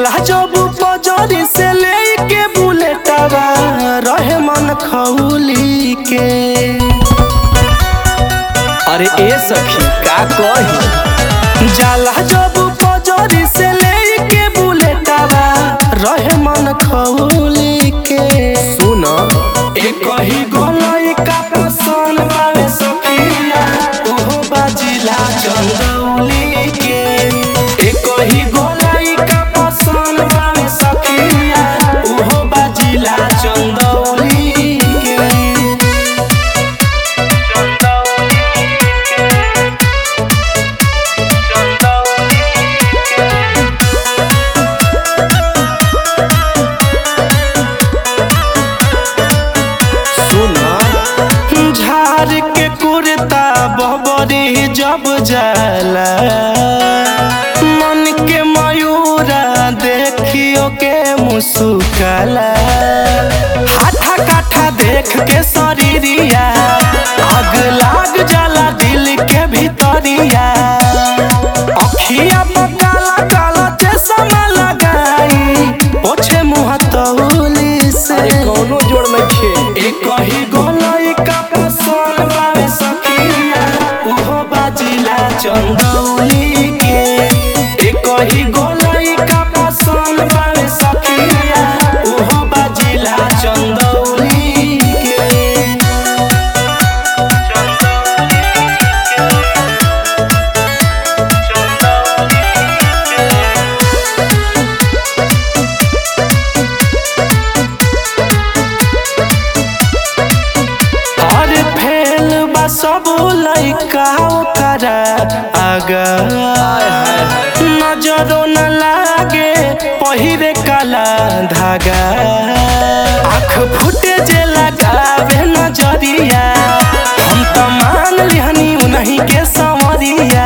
जाला जब पजरी से लेके बुलेटवा रहे मन खौली के अरे ए सखी का कही जाला जब पजरी से लेके बुलेटवा रहे मन खौली के सुन एक ही गोलाई का पसंद बावे सखिया ओहो बाजिला चंदौली के एक ही गोलाई का पसंद बावे सखिया ओहो बाजिला चंदौली के सुन झार के कुर्ता बबरी जब जाला मन के मयूरा देखियो के मुस्काला हाथा काठा देख के शरीरिया आग लाग जाला दिल के भीतरिया अखिया पर काला काला चश्मा लगाई पोछे मुँह तौली से अरे कौनो जोड़ में खे एक ही गोलाई का पसंद बावे सखिया उहो बाजिला चंदौली के एक ही गोलाई का पसंद बावे सखिया उहो बाजिला चंदौली के और फेल बा सब लइका ओकरा आगा नजरो न लागे पहिरे काला धागा आँख फूटे जे लगावे नजरिया हम त मान लिहनी उन्हीं के संवरिया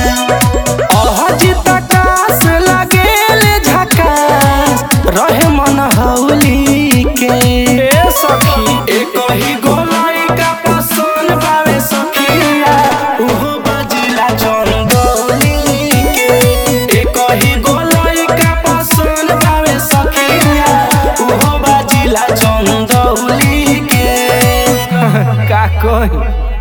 अहजित आकाश लागेले झकास रहे मन हौली के ए सखी एक ही गोलाई का पसंद बावे सखिया उहो बाजिला चंदौली के एक ही गोलाई का पसंद बावे सखिया उहो बाजिला चंदौली के का कही